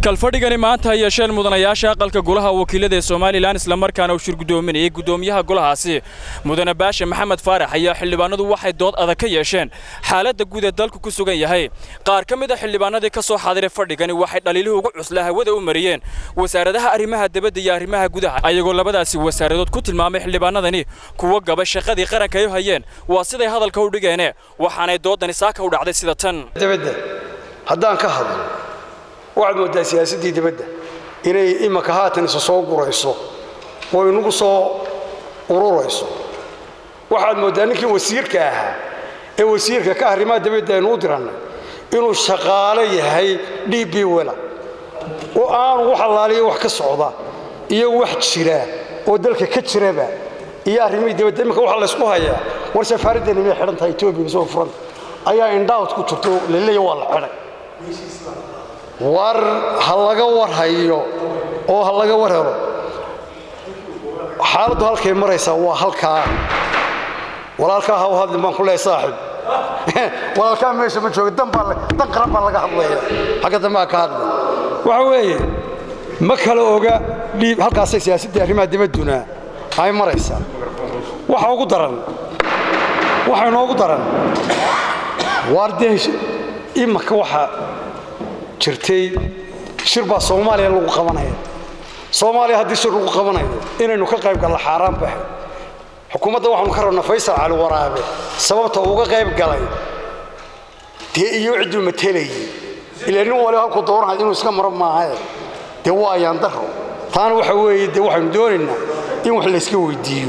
kalfadhigani maanta ay yeesheen mudanayaasha aqalka golaha wakiilada ee somalilan islamarkaana uu shir guddoominayay guddoomiyaha golahaasi mudane baashe maxamed faarax ayaa xildhibaanadu waxay dood adag ka yeesheen xaaladda guud ee dalku ku sugan yahay qaar ka mid a xildhibaanadii ka soo xaadiray fadhigani waxay dhaliilihii ugu cuslaa hawada u mariyeen wasaaradaha arrimaha dibadda iyo arrimaha gudaha ayagoo labadaasi wasaaradood ku tilmaamay xildhibaanadani kuwa gaba shaqadii qaranka ay u hayeen waa siday hadalka u dhigeene waxaanay doodani saaka u dhacday sida tan dibadda haddaan ka hadlo waxaad mooddaa siyaasaddii dibadda inay imanka haatan isa soo gurayso oo inagu soo ururayso waxaad mooddaa ninkii wasiirka ahaa ee wasiirka ka arrimaha dibadda aynu u dirannay inuu shaqaalo yahay d b wela oo aanu wax allaaliya wax ka socda iyo wax jira oo dalka ka jiraba iyo arrimihii dibadda iminka waxaa laysku hayaa war safaaraddeeni may xidhan tahay etoobiya soo furanta ayaa indhaawd ku jirto laleeya waa la xidhay war ha laga war hayo oo ha laga war helo xaaladdu halkay maraysaa waa halkaa walaalkaa ha u hadlin baan ku leehay saaxib walaalkaa meesha ma jooga dan dan qaran baa laga hadlaya xagga dambaa ka hadla waxa weeye ma kala oga dhiib halkaasay siyaasaddii arrimaha dibadduna ay maraysaa waxa ugu daran waxa inoogu daran waar dee imanka waxaa jirtay shir baa soomaaliya lagu qabanaya soomaaliya haddii shir lagu qabanayo inaynu ka qayb galla xaaraan baxe xukuumadda waxaanu ka rabnaa faysal cali waraabe sababta uga qayb galay dee iyo cidduu matelayay ilaa nin waliba halkuu doonahay inuu iska maro maahae dee waa ayaan daro taana waxa weeye dee waxaynu doonaynaa in wax layska weydiiyo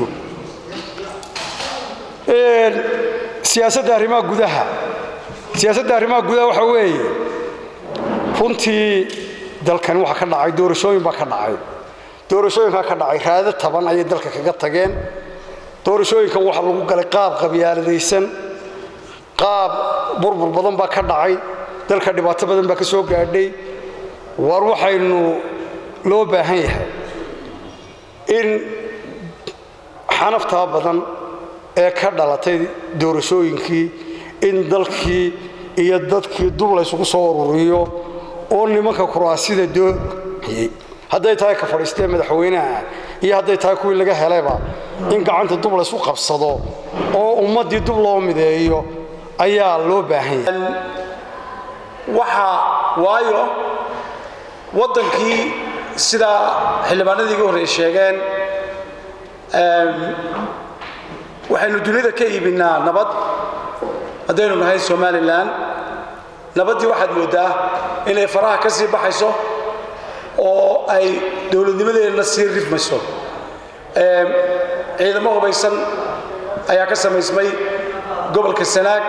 siyaasadda arrimaha gudaha siyaasadda arrimaha gudaha waxa weeye runtii dalkani waxa ka dhacay doorashooyin baa ka dhacay doorashooyinkaa ka dhacay raado taban ayay dalka kaga tageen doorashooyinkan waxa lagu galay qaab qabyaaladaysan qaab burbur badan baa ka dhacay dalka dhibaato badan baa ka soo gaadhay war waxaynu loo baahan yahay in xanaftaa badan ee ka dhalatay doorashooyinkii in dalkii iyo dadkii dub laysugu soo ururiyo oo nimanka kuraasida dooyey hadday tahay ka fadhiistee madaxweynaha iyo hadday tahay kuwii laga helayba in gacanta dub laysu qabsado oo ummaddii dub loo mideeyo ayaa loo baahan yahay waxa waayo waddankii sidaa xildhibaanadii iga horreey sheegeen waxaynu dunida ka iibinnaa nabad haddaynu nahay somalilan nabaddii waxaad mooddaa inay faraha ka sii baxayso oo ay dowladnimadeenna sii rifmayso ciidamo hubaysan ayaa ka samaysmay gobolka sanaag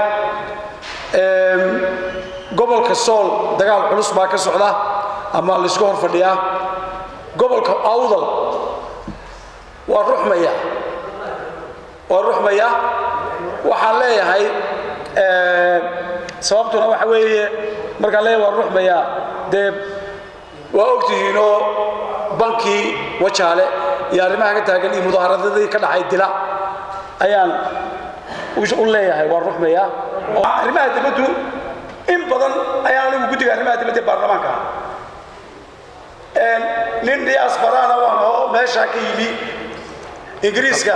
gobolka sool dagaal culus baa ka socda ama laysku hor fadhiyaa gobolka awdal waa ruxmaya waa ruxmaya waxaan leeyahay sababtuna waxa weeye markaan leeyahay waa ruxmaya dee waa ogtihiinoo bankii wajaale iyo arrimaha ka taagan iyo mudaaharadadii ka dhacay dila ayaan u leeyahay waa ruxmaya arrimaha dibaddu in badan ayaan anigu guddiga arrimaha dibadda baarlamaanka nin dhiyaas baraana waan oo meeshaa ka yimi ingiriiska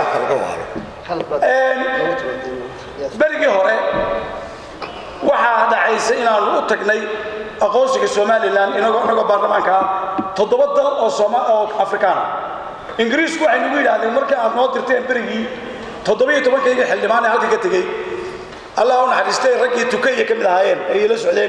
berigii hore waxaa dhacaysa inaanu u tagnay aqoonsiga somalilan inagoo baarlamaankaa toddoba dal oo afrikaana ingiriisku waxay nagu yidhahdeen markii aad noo dirteen berigii toddobiyo tobankayga xildhibaan ee halka ka tegey allah u naxariistay raggii tukaiya ka mid ahaayeen ayay la socdeen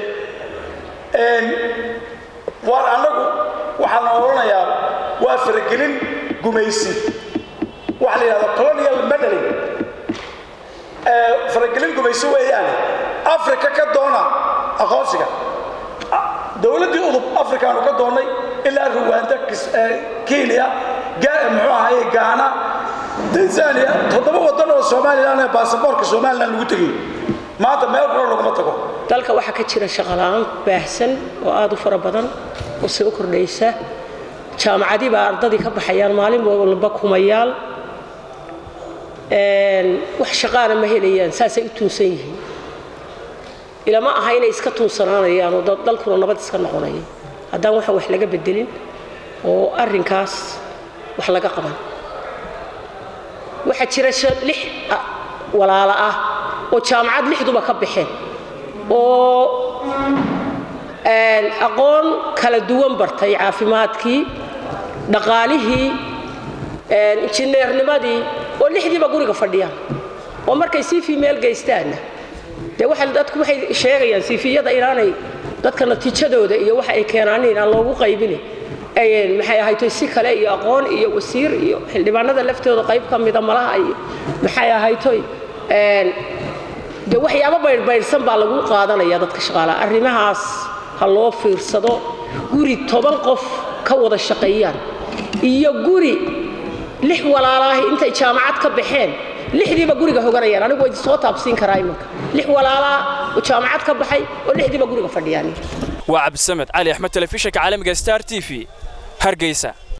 waar annagu waxaa la odhanayaa waa faragelin gumaysi waxa la yidhahda colonial medaling faragelin gumayso weeyaane africa ka doona aqoonsiga dowladdii udub afrikaanu ka doonnay ilaa ruwanda kenya muxuu ahaye gaana tanzania toddoba waddan oo somalilan ee baasaboorka somalilan lagu tegay maanta meel kula laguma tago dalka waxaa ka jira shaqola-aan baahsan oo aada u fara badan oo soo kordhaysa jaamacadii baa ardadii ka baxayaan maalin walba kumayaal wax shaqaana ma helayaan saasay u tuunsan yihiin ilama aha inay iska tuunsanaanayaan oo dalkuna nabad iska noqonaya haddaan waxa wax laga bedelin oo arrinkaas wax laga qaban waxaa jira lix walaalo ah oo jaamacad lixduba ka baxeen oo aqoon kala duwan bartay caafimaadkii dhaqaalihii injineernimadii oo lixdiiba guriga fadhiyaan oo markay cv meel geystaanna dee waxa dadku waxay sheegayaan cviyada inaanay dadka natiijadooda iyo waxa ay keenaan inaan loogu qaybini maxay ahaytoy si kale iyo aqoon iyo wasiir iyo xildhibaanada laftooda qayb ka mida malaha iyo maxay ahaytoy dee waxyaabo baydhbaydhsan baa lagu qaadanaya dadka shaqaalaha arrimahaas ha loo fiirsado guri toban qof ka wada shaqeeyaan iyo guri lix walaalaahi intay jaamacad ka baxeen lixdiiba guriga hoganayaan anigu waa soo taabsiin karaa imanka lix walaalaa oo jaamacad ka baxay oo lixdiiba guriga fadhiyaan waa cabdisamed cali axmed telefishinka caalamiga star t v hargeysa